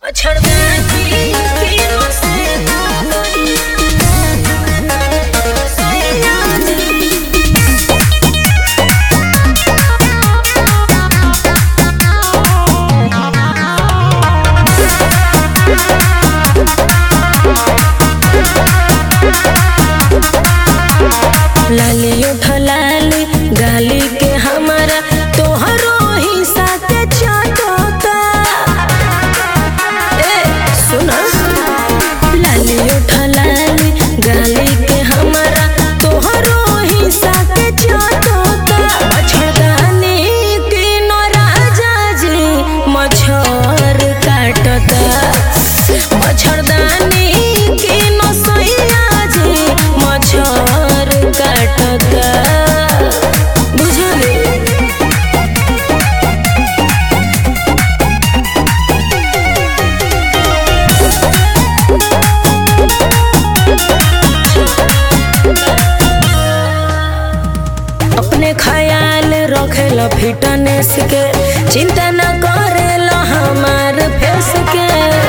लाली उठलाली गाली के हमारा तोहरो हिस्सा के चाटोता ए सुना लाली उठलाली गाली के हमारा तोहरो हिस्सा के चाटोता मच्छरदानी के राजा जी मच्छर काटता मच्छरदानी के नसैया जी मच्छर काटता बुझली अपने ख्याल रखेला फिटनेस के चिंता न करेला हमार फेस के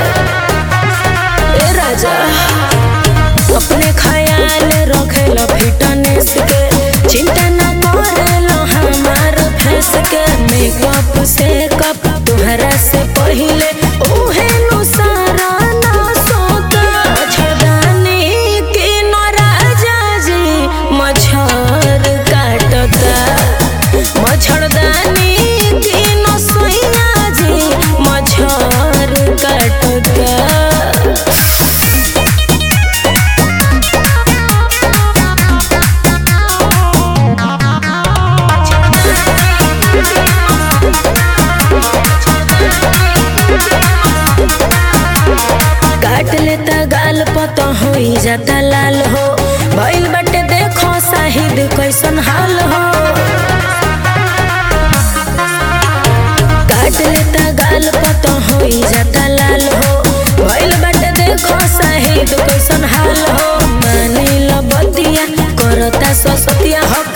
ए राजा अपने ख्याल रखेला फिटनेस के चिंता न करेला हमार फेस के मेकअप से कप तुहरा से पहिले उहे नु सारा ना सोता मच्छरदानी के न राजा जी मच्छर काटता मच्छरदानी के न सोइया जी मच्छर काटता काट लेता गाल पत होई जाता लाल हो भइल बाटे देखो साहिद कैसन हाल हो काट लेता गाल पत होई जाता लाल हो भइल बाटे देखो साहिद कैसन हाल हो मानी ल बतिया करता ससतिया हक